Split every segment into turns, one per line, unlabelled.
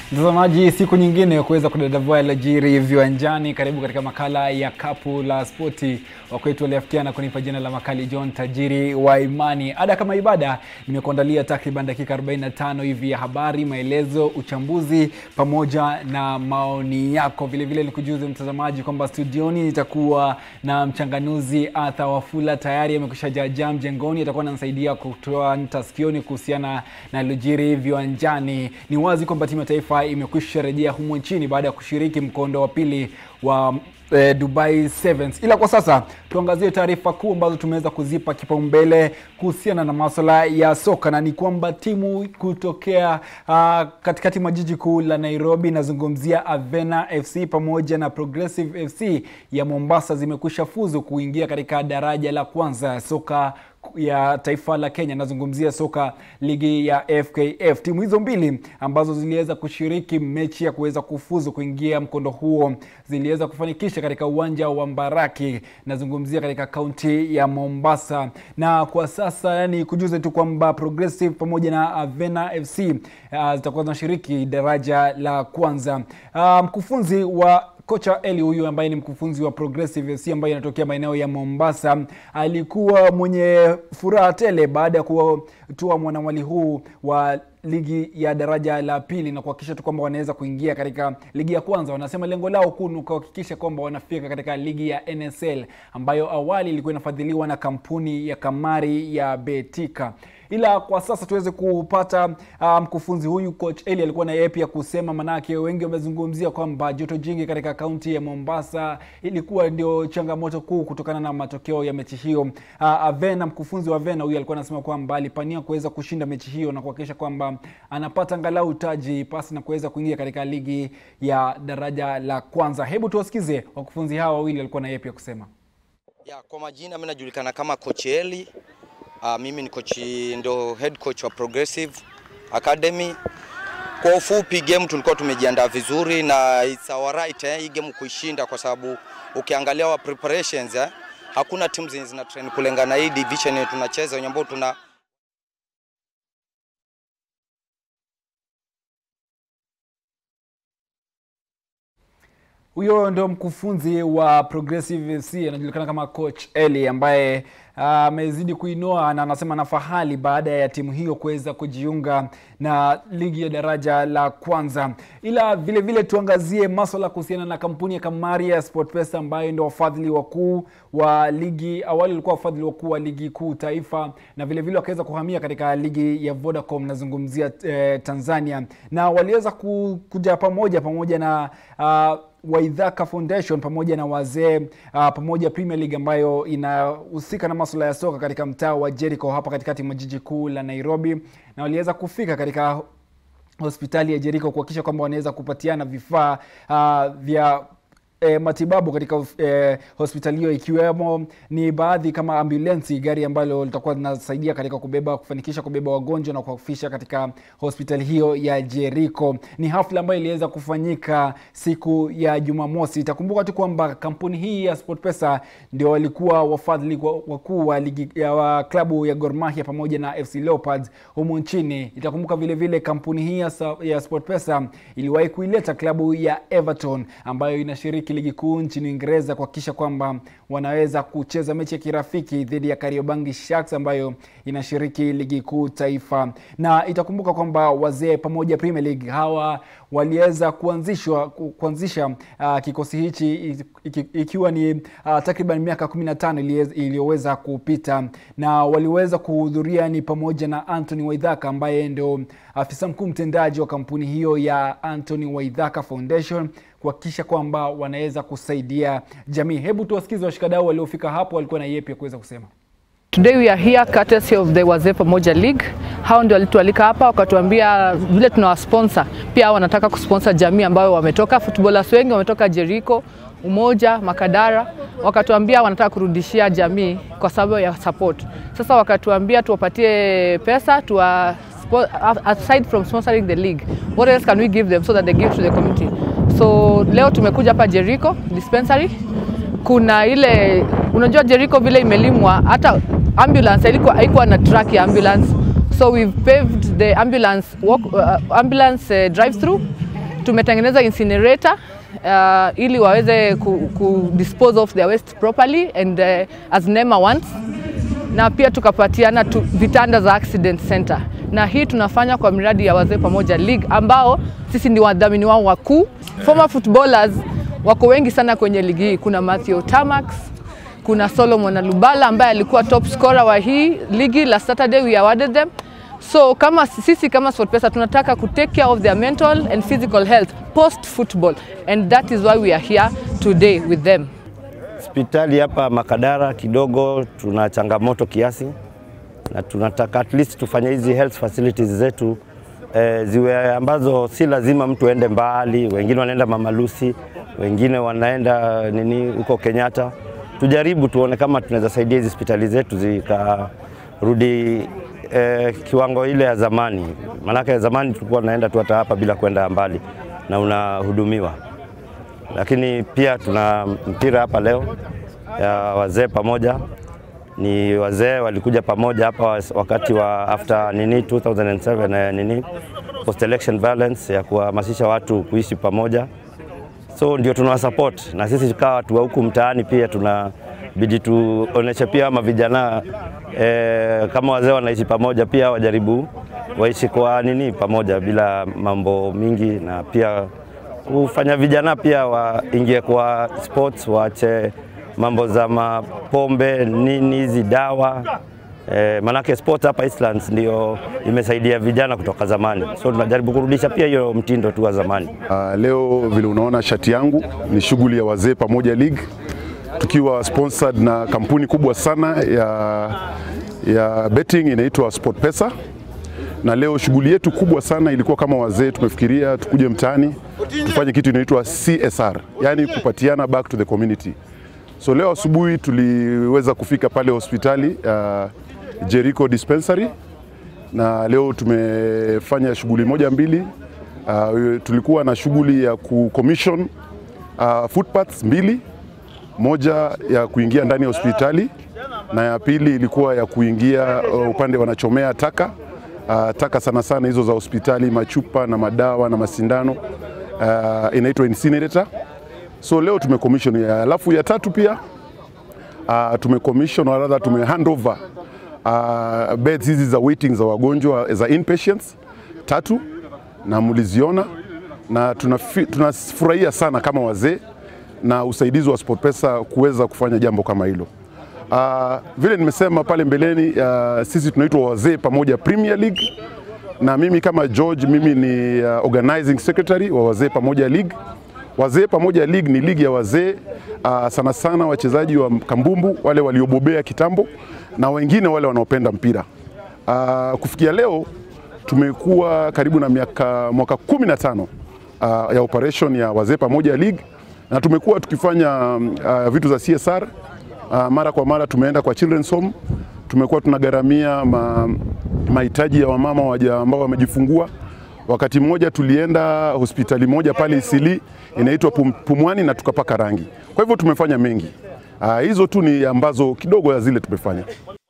Mtazamaji, siku nyingine ya kuweza kudadavua yaliyojiri viwanjani. Karibu katika makala ya kapu la spoti. Wakwetu waliafikiana kunipa jina la makali John Tajiri wa Imani. Ada kama ibada, nimekuandalia takriban dakika 45 hivi ya habari, maelezo, uchambuzi pamoja na maoni yako. Vilevile nikujuze mtazamaji kwamba studioni nitakuwa na mchanganuzi Arthur Wafula, tayari amekwisha jaajaa mjengoni, atakuwa ananisaidia kutoa nta sikioni kuhusiana na yaliyojiri viwanjani. Ni wazi kwamba timu ya taifa imekwisha rejea humu nchini baada ya kushiriki mkondo wa pili wa eh, Dubai Sevens. Ila kwa sasa tuangazie taarifa kuu ambazo tumeweza kuzipa kipaumbele kuhusiana na masuala ya soka, na ni kwamba timu kutokea uh, katikati mwa jiji kuu la Nairobi, nazungumzia Avena FC pamoja na Progressive FC ya Mombasa zimekwisha fuzu kuingia katika daraja la kwanza ya soka ya taifa la Kenya. Nazungumzia soka ligi ya FKF. Timu hizo mbili ambazo ziliweza kushiriki mechi ya kuweza kufuzu kuingia mkondo huo ziliweza kufanikisha katika uwanja wa Mbaraki, nazungumzia katika kaunti ya Mombasa. Na kwa sasa yani, kujuze tu kwamba Progressive pamoja na Avena FC uh, zitakuwa zinashiriki daraja la kwanza. Uh, mkufunzi wa kocha Eli huyu ambaye ni mkufunzi wa Progressive FC ambaye inatokea maeneo ya Mombasa alikuwa mwenye furaha tele baada ya kutoa mwanamwali huu wa ligi ya daraja la pili na kuhakikisha tu kwamba wanaweza kuingia katika ligi ya kwanza. Wanasema lengo lao kuu ni kuhakikisha kwamba wanafika katika ligi ya NSL ambayo awali ilikuwa inafadhiliwa na kampuni ya kamari ya Betika ila kwa sasa tuweze kupata mkufunzi um, huyu coach Eli alikuwa na yeye pia kusema, manake wengi wamezungumzia kwamba joto jingi katika kaunti ya Mombasa ilikuwa ndio changamoto kuu kutokana na matokeo ya mechi hiyo. Uh, Avena, mkufunzi wa Avena huyu alikuwa anasema kwamba alipania kuweza kushinda mechi hiyo na kuhakikisha kwamba anapata angalau taji pasi na kuweza kuingia katika ligi ya daraja la kwanza. Hebu tuwasikize wakufunzi hawa wawili walikuwa na yeye pia kusema.
Ya, kwa majina mimi najulikana kama coach Eli. Uh, mimi ni coach ndo head coach wa Progressive Academy. Kwa ufupi, game tulikuwa tumejiandaa vizuri na it's our right eh, hii game kuishinda, kwa sababu ukiangalia wa preparations eh, hakuna timu zenye zina train kulingana hii division yetu tunacheza wenye ambao tuna
huyo ndo mkufunzi wa Progressive FC anajulikana kama coach Eli ambaye amezidi uh, kuinoa na anasema na fahali baada ya timu hiyo kuweza kujiunga na ligi ya daraja la kwanza. Ila vile vile tuangazie maswala kuhusiana na kampuni ya kamari ya SportPesa ambayo ndio wafadhili wakuu wa ligi. Awali walikuwa wafadhili wakuu wa ligi kuu taifa, na vile vile wakaweza kuhamia katika ligi ya Vodacom, nazungumzia eh, Tanzania, na waliweza kuja pamoja pamoja na uh, Waidhaka Foundation pamoja na wazee uh, pamoja Premier League ambayo inahusika na masuala ya soka katika mtaa wa Jericho hapa katikati mwa jiji kuu la Nairobi, na waliweza kufika katika hospitali ya Jericho kuhakikisha kwamba wanaweza kupatiana vifaa uh, vya E, matibabu katika e, hospitali hiyo ikiwemo ni baadhi kama ambulensi, gari ambalo litakuwa linasaidia katika kubeba kufanikisha kubeba wagonjwa na kuwafisha katika hospitali hiyo ya Jericho. Ni hafla ambayo iliweza kufanyika siku ya Jumamosi. Itakumbuka tu kwamba kampuni hii ya SportPesa ndio walikuwa wafadhili wakuu wa ligi ya wa klabu ya Gor Mahia pamoja na FC Leopards humu nchini. Itakumbuka vile vile kampuni hii ya, ya SportPesa iliwahi kuileta klabu ya Everton ambayo inashiriki ligi kuu nchini Uingereza kuhakikisha kwamba wanaweza kucheza mechi ya kirafiki dhidi ya Kariobangi Sharks ambayo inashiriki ligi kuu taifa. Na itakumbuka kwamba wazee pamoja Premier League hawa waliweza kuanzishwa kuanzisha uh, kikosi hichi ikiwa ni uh, takriban miaka 15 iliyoweza kupita, na waliweza kuhudhuria ni pamoja na Anthony Waidhaka ambaye ndio afisa mkuu mtendaji wa kampuni hiyo ya Anthony Waidhaka Foundation kuhakikisha kwamba wanaweza kusaidia jamii. Hebu tuwasikize washikadau waliofika hapo walikuwa na yepi ya kuweza kusema.
Today we are here courtesy of the Wazee Pamoja League. Hao ndio walitualika hapa wakatuambia vile tunawasponsor, pia hao wanataka kusponsor jamii ambayo wametoka, footballers wengi wametoka Jericho, Umoja, Makadara, wakatuambia wanataka kurudishia jamii kwa sababu ya support. Sasa wakatuambia tuwapatie pesa tuwa aside from sponsoring the league, what else can we give them so that they give to the community? So leo tumekuja hapa Jericho dispensary. Kuna ile unajua Jericho vile imelimwa, hata ambulance ilikuwa haikuwa na track ya ambulance, so we've paved the ambulance walk, uh, ambulance uh, drive through tumetengeneza incinerator uh, ili waweze ku, ku dispose of their waste properly and uh, as NEMA wants na pia tukapatiana tu, vitanda za accident center, na hii tunafanya kwa miradi ya wazee pamoja league, ambao sisi ni wadhamini wao wakuu. Former footballers wako wengi sana kwenye ligi hii. Kuna Matthew Tamax, kuna Solomon Alubala ambaye alikuwa top scorer wa hii ligi. Last Saturday we awarded them. So kama sisi kama SportPesa tunataka ku take care of their mental and physical health post football and that is why we are here today with them.
Hospitali hapa Makadara kidogo tuna changamoto kiasi, na tunataka at least tufanye hizi health facilities zetu eh, ziwe ambazo si lazima mtu aende mbali. Wengine wanaenda Mama Lucy, wengine wanaenda nini huko Kenyatta. Tujaribu tuone kama tunaweza saidia hizi hospitali zetu zikarudi eh, kiwango ile ya zamani, maanake ya zamani tulikuwa tunaenda tu hata hapa bila kwenda mbali na unahudumiwa lakini pia tuna mpira hapa leo ya wazee pamoja. Ni wazee walikuja pamoja hapa wakati wa after nini 2007 na nini post election violence ya kuhamasisha watu kuishi pamoja, so ndio tunawa support na sisi kama watu wa huku mtaani pia tunabidi tuoneshe pia ama vijana eh, kama wazee wanaishi pamoja pia wajaribu waishi kwa nini pamoja bila mambo mingi na pia kufanya vijana pia waingie kwa sports, waache mambo za mapombe nini hizi dawa e, manake sports hapa Eastlands ndio imesaidia vijana kutoka zamani, so tunajaribu kurudisha pia hiyo mtindo tu wa zamani.
Uh, leo vile unaona shati yangu ni shughuli ya wazee pamoja league, tukiwa sponsored na kampuni kubwa sana ya, ya betting inaitwa SportPesa, na leo shughuli yetu kubwa sana ilikuwa kama wazee tumefikiria tukuje mtaani tufanye kitu inaitwa CSR, yani kupatiana back to the community. So leo asubuhi tuliweza kufika pale hospitali uh, Jericho Dispensary na leo tumefanya shughuli moja mbili. Uh, tulikuwa na shughuli ya kucommission uh, footpaths mbili, moja ya kuingia ndani ya hospitali na ya pili ilikuwa ya kuingia uh, upande wanachomea taka uh, taka sana sana hizo za hospitali, machupa na madawa na masindano uh, inaitwa incinerator. So leo tumecommission ya, alafu ya tatu pia uh, tumecommission or rather tume hand over uh, beds hizi za waiting za wagonjwa za inpatients tatu, na mliziona na tunafi- tunafurahia sana kama wazee na usaidizi wa SportPesa kuweza kufanya jambo kama hilo. Uh, vile nimesema pale mbeleni uh, sisi tunaitwa wazee pamoja Premier League na mimi kama George, mimi ni uh, organizing secretary wa wazee pamoja league. Wazee pamoja league ni ligi ya wazee uh, sana sana wachezaji wa kambumbu wale waliobobea kitambo na wengine wale wanaopenda mpira. Uh, kufikia leo tumekuwa karibu na miaka mwaka kumi na tano uh, ya operation ya wazee pamoja league na tumekuwa tukifanya uh, vitu za CSR uh, mara kwa mara tumeenda kwa children's home, tumekuwa tunagharamia ma, mahitaji ya wamama waja ambao wamejifungua. Wakati mmoja tulienda hospitali moja pale Isili inaitwa Pum, Pumwani na tukapaka rangi. Kwa hivyo tumefanya mengi. Uh, hizo tu ni ambazo kidogo ya zile tumefanya.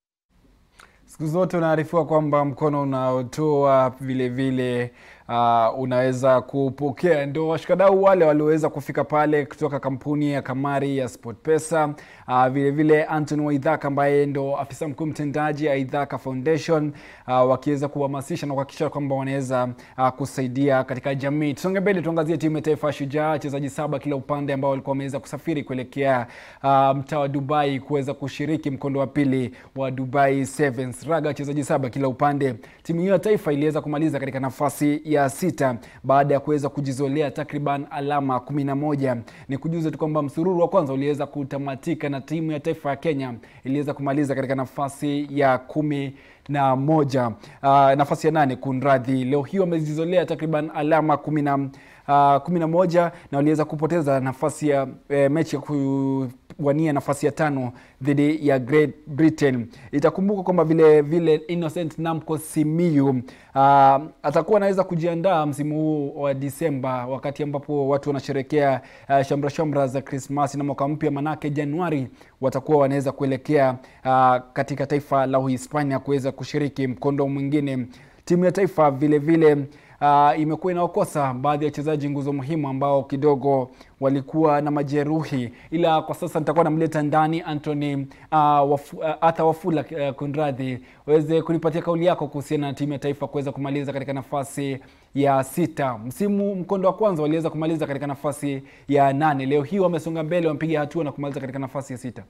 Siku zote unaarifiwa kwamba mkono unaotoa vile vile uh, unaweza kupokea. Ndio washikadau wale walioweza kufika pale kutoka kampuni ya kamari ya SportPesa, uh, vile vile Anton Waidhaka ambaye ndo afisa mkuu mtendaji ya Idhaka Foundation uh, wakiweza kuhamasisha na kuhakikisha kwamba wanaweza uh, kusaidia katika jamii. Tusonge mbele, tuangazie timu ya taifa ya Shujaa, wachezaji saba kila upande ambao walikuwa wameweza kusafiri kuelekea uh, mtaa wa Dubai kuweza kushiriki mkondo wa pili wa Dubai Sevens. Raga wachezaji saba kila upande. Timu hiyo ya taifa iliweza kumaliza katika nafasi ya sita baada ya kuweza kujizolea takriban alama kumi na moja. Ni kujuza tu kwamba msururu wa kwanza uliweza kutamatika na timu ya taifa ya Kenya iliweza kumaliza katika nafasi ya kumi na moja uh, nafasi ya nane kunradhi. Leo hii wamejizolea takriban alama kumi na uh, kumi na moja na waliweza kupoteza nafasi ya eh, mechi ya kuwania nafasi ya tano dhidi ya Great Britain. Itakumbuka kwamba vile vile Innocent Namco Simiyu uh, atakuwa anaweza kujiandaa msimu huu wa Disemba, wakati ambapo watu wanasherekea uh, shamra shamra za Krismasi na mwaka mpya, manake Januari watakuwa wanaweza kuelekea uh, katika taifa la Uhispania kuweza kushiriki mkondo mwingine. Timu ya taifa vile vile uh, imekuwa inaokosa baadhi ya wachezaji nguzo muhimu ambao kidogo walikuwa na majeruhi, ila kwa sasa nitakuwa namleta ndani Anthony uh, wafu, uh, Arthur Wafula uh, kunradhi, waweze kunipatia kauli yako kuhusiana na timu ya taifa kuweza kumaliza katika nafasi ya sita. Msimu mkondo wa kwanza waliweza kumaliza katika nafasi ya nane. Leo hii wamesonga mbele, wamepiga hatua na kumaliza katika nafasi ya sita.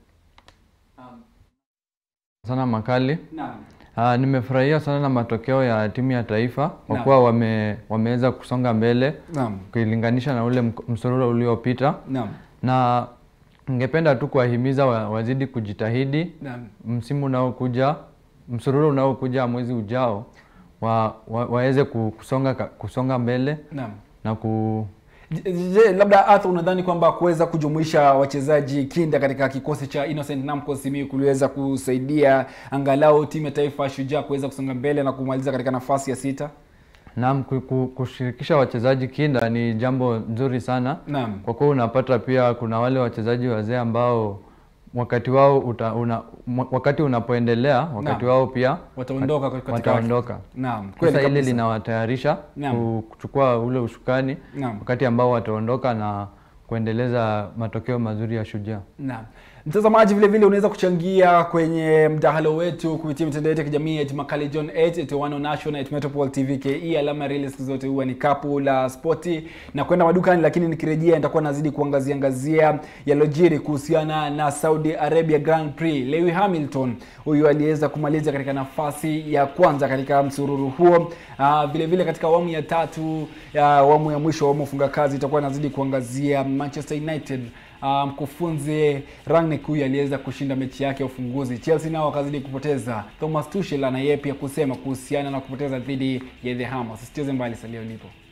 sana Makali.
Naam.
Uh, nimefurahia sana na matokeo ya timu ya taifa kwa
Naam.
kuwa wame, wameweza kusonga mbele
Naam.
ukilinganisha na ule mk- msururo uliopita,
Naam.
na ningependa tu kuwahimiza wa, wazidi kujitahidi
Naam.
msimu unaokuja, msururo unaokuja mwezi ujao wa, wa, waweze ku- kusonga, ka- kusonga mbele
Naam.
na ku,
Je, je, labda Arthur, unadhani kwamba kuweza kujumuisha wachezaji kinda katika kikosi cha Innocent Namco Simiyu kuliweza kusaidia angalau timu ya taifa ya Shujaa kuweza kusonga mbele na kumaliza katika nafasi ya sita?
Naam, ku- ku- kushirikisha wachezaji kinda ni jambo nzuri sana
Naam.
kwa kuwa unapata pia kuna wale wachezaji wazee ambao wakati wao uta, una, mwa- wakati unapoendelea wakati
Naam.
wao pia
Wataondoka katika
wataondoka.
Naam, kweli
Sasa ile
kabisa.
linawatayarisha
Naam.
ku- kuchukua ule ushukani
Naam.
wakati ambao wataondoka na kuendeleza matokeo mazuri ya Shujaa.
Naam. Mtazamaji vile vile unaweza kuchangia kwenye mdahalo wetu kupitia mitandao yetu ya kijamii at Makali John 8 at Wano National at Metropol TV KE. Alama ya reli siku zote huwa ni kapu la spoti na kwenda madukani, lakini nikirejea nitakuwa nazidi kuangazia angazia yalojiri kuhusiana na Saudi Arabia Grand Prix. Lewis Hamilton huyu aliweza kumaliza katika nafasi ya kwanza katika msururu huo. Ah, vile vile katika awamu ya tatu ya awamu ya mwisho awamu ya ufunga kazi itakuwa nazidi kuangazia Manchester United Ah, mkufunzi Rangnick huyu aliweza kushinda mechi yake ya ufunguzi. Chelsea nao wakazidi kupoteza. Thomas Tuchel ana yeye pia kusema kuhusiana na kupoteza dhidi ya The Hammers. Usicheze mbali, salia ulipo.